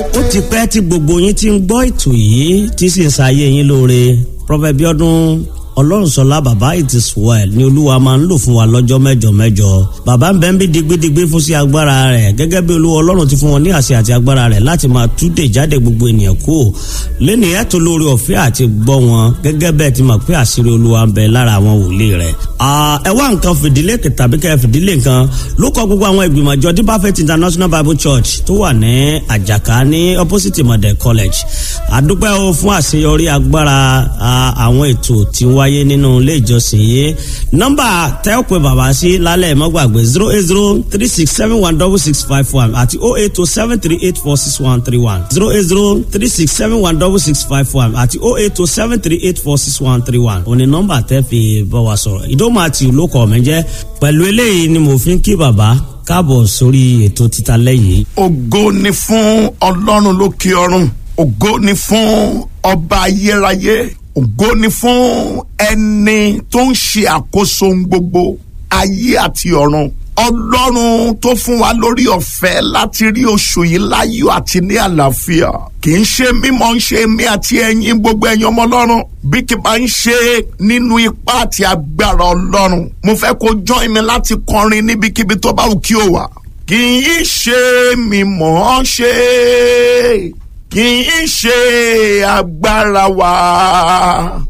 ó ti pẹ́ tí gbogbo yín ti ń gbọ́ ètò yìí tí sì ń ṣayé yín lóore Prophet Bíọ́dún ọlọ́runṣọlá bàbá it is well ni olúwa máa ń lò fún wa lọ́jọ́ mẹ́jọ mẹ́jọ bàbá ń bẹ ń bí digbidigbi fún sí agbára rẹ̀ gẹ́gẹ́ bí olúwa ọlọ́run ti fún wọn ní àṣẹ àti agbára rẹ̀ láti máa túdè jáde gbogbo ènìyàn kú lẹ́nu ẹ̀tọ́ lórí ọ̀fẹ́ àti gbọ́ wọn gẹ́gẹ́ bẹ́ẹ̀ ti mọ̀ pé àṣírí olúwa ń bẹ lára àwọn wòlíì rẹ̀. ẹ wá nǹkan fìdílé tàbí kẹ́ fìdílé nǹkan ló kọ gbogbo àwọn ìgbìmọ̀ àjọ deeper faith international bible church tó wà ní àjàká ní opposite model college àdúpẹ́ o fún àṣeyọrí agbára àwọn ètò tí ń wáyé nínú ilé ìjọsìn yìí nọ́mbà tẹ́ ò pé bàbá sí lálẹ́ mọ́gbàgbé zero eight zero three six seven one double six five one àti oh eight two seven three eight four six one three one zero eight zero three six seven one double six five one àti oh eight two seven three eight four six one three one òní nọ́mbà tẹ́ fi bá wa sọ̀rọ̀ ìdómọ àti olókọ mi jẹ́ pẹ̀lú eléyìí ni mo fi ń kí bàbá káàbọ̀ sórí ètò títa lẹ́yìn. ògo ni fún ọlọ́run lókè ọ̀run ògo ni fún ọba ayérayé ògo ni fún ẹni tó ń ṣe àkóso gbogbo ayé àti ọ̀run ọlọ́run tó fún wa lórí ọ̀fẹ́ láti rí oṣù yìí láyọ̀ àti ní àlàáfíà kì í ṣe mímọ́ ń ṣe mí àti ẹ̀yin gbogbo ẹ̀yin ọmọ ọlọ́run bí kì bá ń ṣe nínú ipá àti agbára ọlọ́run mo fẹ́ kó join mi láti kọrin níbikíbi tó bá wù kí o wà kì í ṣe mímọ́ ṣe kì í ṣe agbára wa